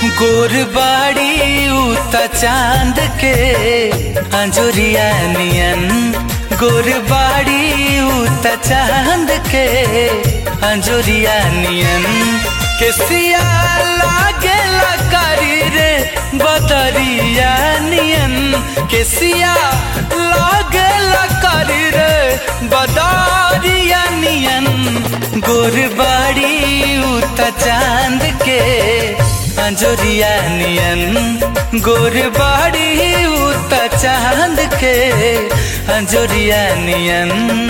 गोरबाड़ी उत चांद के अंजुरिया नियन गोरबाड़ी उत चांद के अंजुरिया नियन केसिया लागे करी रे बदरिया नियन केसिया लागे करी रे बदरिया नियन गोरबाड़ी उत चांद के अंजुरिया नियन गोरबाड़ी उत चांद के अंजुरिया नियन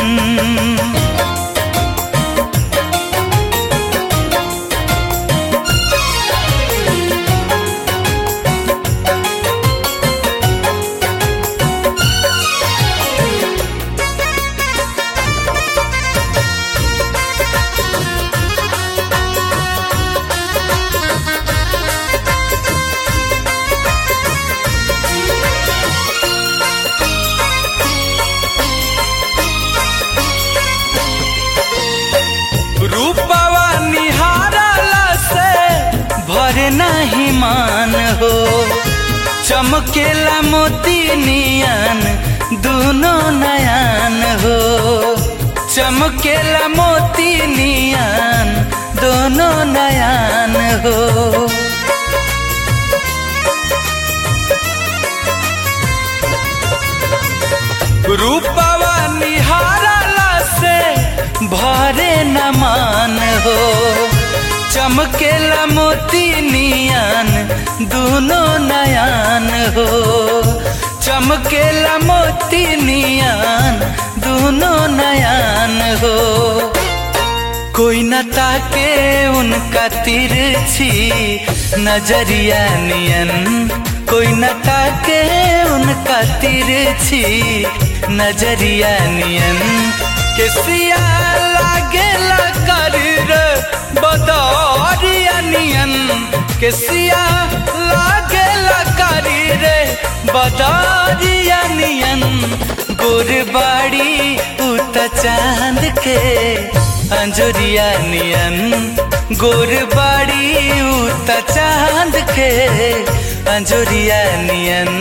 रूपवा निहारला से भरे नहीं मान हो चमकेला मोती नियन दोनों नयन हो चमकेला मोती नियन दोनों नयन हो रूपवा निहारला से भरे न मान हो चमकेला मोती नियन दोनों नयन हो चमकेला मोती नियन दोनों नयन हो कोई न ताके उनका तिरछी नजरिया नियन कोई न ताके उनका तिरछी नजरिया नियन केसिया लागे कर बदरिया नियन केसिया लागे कर रे बदरिया नियन गोरबाड़ी उत चांद के अंजुरिया नियन गोरबाड़ी उत चांद के अंजुरिया नियन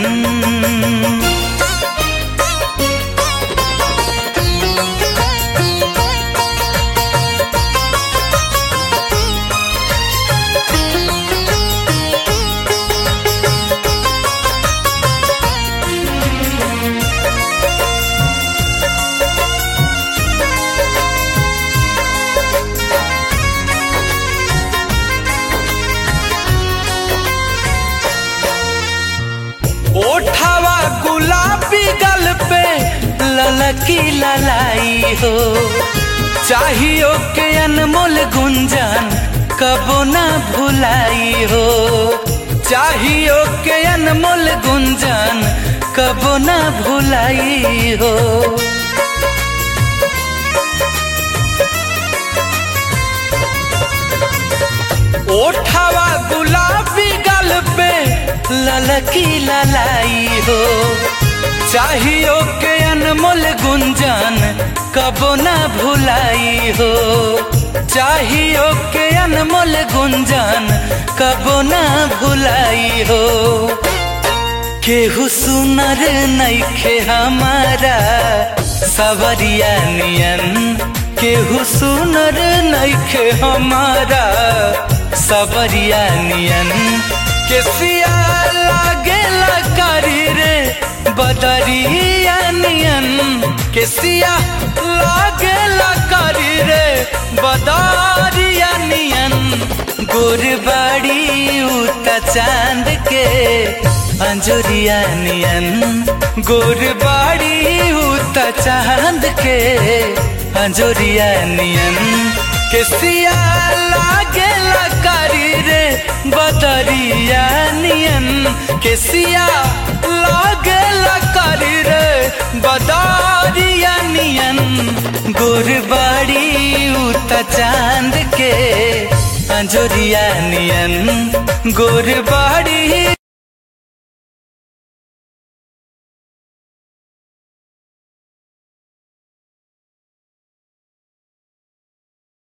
ओठावा गुलाबी गल पे ललकी ललाई हो चाहियो के अनमोल गुंजन कबो ना भुलाई हो चाहियो के अनमोल गुंजन कबो ना भुलाई हो ओठावा गुलाबी गल पे ललकी ललाई हो चाहियो के अनमोल गुंजन कबो ना भुलाई हो चाहियो के अनमोल गुंजन कबो ना भुलाई हो केहू सुनर नैखे हमारा सवरिया नियन केहू सुनर नैखे हमारा सबरिया नियन केसिया लागे करी रे बदरिया नियन केसिया लागे करी रे बदरिया नियन गोरबाड़ी उत चांद के अंजुरिया नियन गोरबाड़ी उत चांद के अंजुरिया नियन केसिया लागे करी रे बदरिया नियन केसिया लागे करी रे बदरिया नियन गोरबाड़ी उत चांद के अंजुरिया नियन गोरबाड़ी